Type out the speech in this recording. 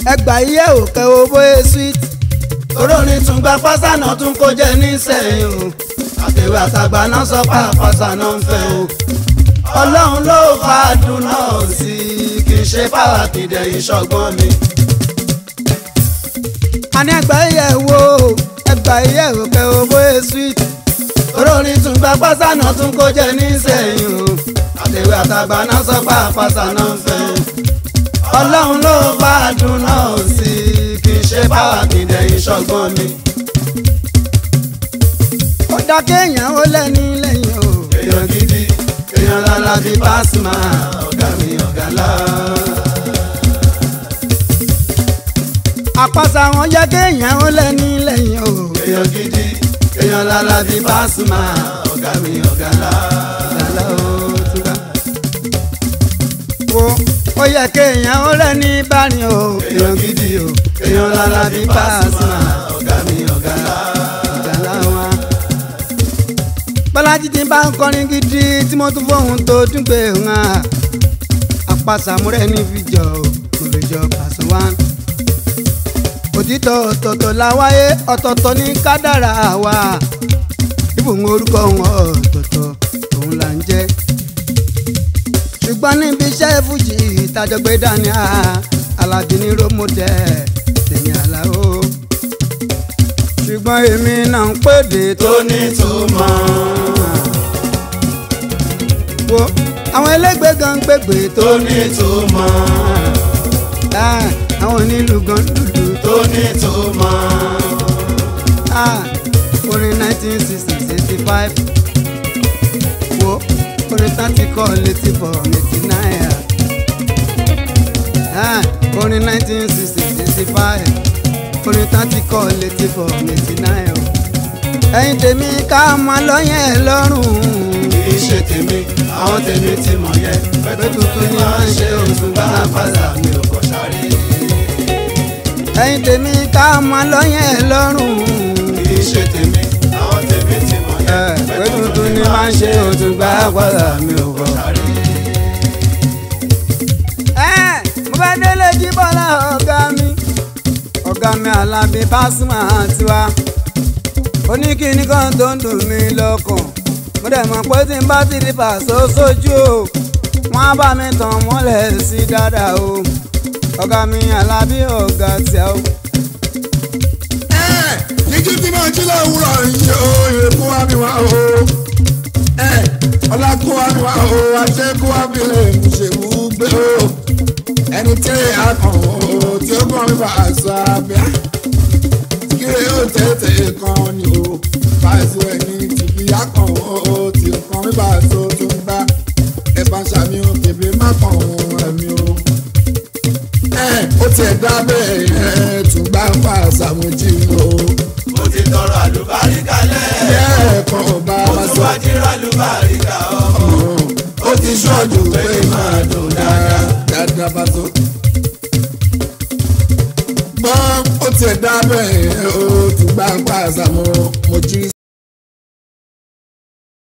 ẹgbà iye òkè owó sweet. olórin tún gba pásánà tún kó jẹ nísẹ̀yìn o àtẹ̀wé àtàgbà náà sọ pé àpásánà ń fẹ́ o ọlọ́run ló fàdùn náà sí i kì í ṣe fáwọn àkìdẹ̀ ìṣọ̀gbọ́n mi. àní ẹgbà iye wo ẹgbà iye òkè owó sweet. olórin tún gba pásánà tún kó jẹ nísẹ̀yìn o àtẹ̀wé àtàgbà náà sọ pé àpásánà ń fẹ́ o ọlọ́run ló fàdùn náà sí i kì í ṣe fáwọn àkìdẹ̀ ìṣọ̀gbọ́n mi. ó dá kéèyàn ó lẹ́ni lẹ́yìn o. èèyàn gidi èèyàn lálá bíi Pasuma ọ̀gá mi ọ̀gá lá. àpàṣà wọn jẹ́ kéèyàn ó lẹ́ni lẹ́yìn o. èèyàn gidi èèyàn lálá bíi Pasuma ọ̀gá mi ọ̀gá lá. ìdàlá ó túká. wo ó yẹ kéèyàn ó lẹ́ni bárin o. èèyàn gidi o èèyàn lálá bíi Pasuma ọ̀gá mi ọ̀gá lá. ìdàlá wọn. bọ́lájí ti bá ń kọrin gidi tí mo tún fóun tó tún gbé hàn. àpàṣà múrẹ́ ní fìjọ mo lè jọ pàṣẹ wá. òtítọ́ ọ̀tọ̀ọ̀tọ̀ la wáyé ọ̀tọ̀ọ̀tọ̀ ní kádàrá wa. ibùn orúkọ wọn ọ̀tọ̀ọ̀tọ̀ òun là ń jẹ́. ṣùgbọ́n níbi iṣẹ́ fújì ìtajọgbé dání a alábí ní rómọdẹ́ tèmi àlàó. ṣùgbọ́n èmi náà ń pèdè tó tó nítumọ̀ wo àwọn ẹlẹgbẹ́ gan ń gbègbè tó tó nítumọ̀ Ah, àwọn onílù gan lùlù tó tó nítumọ̀ Ah, orin nineteen sixty sixty five wo orin tàǹtí kọ́ létí bọ̀ eighty nine Ah, orin nineteen sixty sixty five orin tàǹtí kọ́ létí bọ̀ eighty nine o ẹ̀yin tèmi ká máa lọ́yẹ̀ lọ́rùn kì í ṣe tèmi àwọn tèmi ti mọ̀ yẹn pẹ̀lú tuntun ni wọ́n ń ṣe òtún bá pàṣà mi ò kọ̀ sáré. ẹ̀yin tèmi ká máa lọ́yẹ̀ lọ́rùn. kì í ṣe tèmi àwọn tèmi ti mọ̀ yẹn pé tuntun ni máa ń ṣe òtún gbà padà mi ò kọ. sáré. mo bá délé jíbọ́lá ọ̀gá mi ọ̀gá mi alábí Pasuma tiwa oníkíní kan tó ń dùn mí lọ́kàn mo dẹ̀ mọ̀ pé tí n bá ti di pàṣẹ sójú o wọ́n á bá mi tàn mọ́lẹ̀ sí dáadáa o ọ̀gá mi alábí ọ̀gá tíá o. jíjí tí máa jí lówùrọ̀ yìí o èkó wá mi wá o ọlá kó wá mi wá o àṣẹ kó wá mi lè mú ṣèwú gbé o ẹni tí a kàn o tí ó kàn mí bá aṣọ abíá kíre ó tètè kan ni o fàìsù ẹni tìbí a kàn o tí ó kàn mí bá aṣọ tó ń bá ẹ bá ṣàmì o bèbè má kàn o ẹ̀mí o ó tiẹ̀ dá bẹ́ẹ̀ ẹ̀ tún gbá ń fa àṣàmójì o. mo ti tọrọ àlùbáríkà lẹ̀. ẹ̀ẹ̀kan ọba mo wa tún sọ wá jíra àlùbáríkà ọmọ. ó ti ṣọ́ọ̀jù pé máa dùn dáadáa dáadáa bá tó. gbọ́n ó tiẹ̀ dá bẹ́ẹ̀ ó tún gbá ń fa àṣàmójì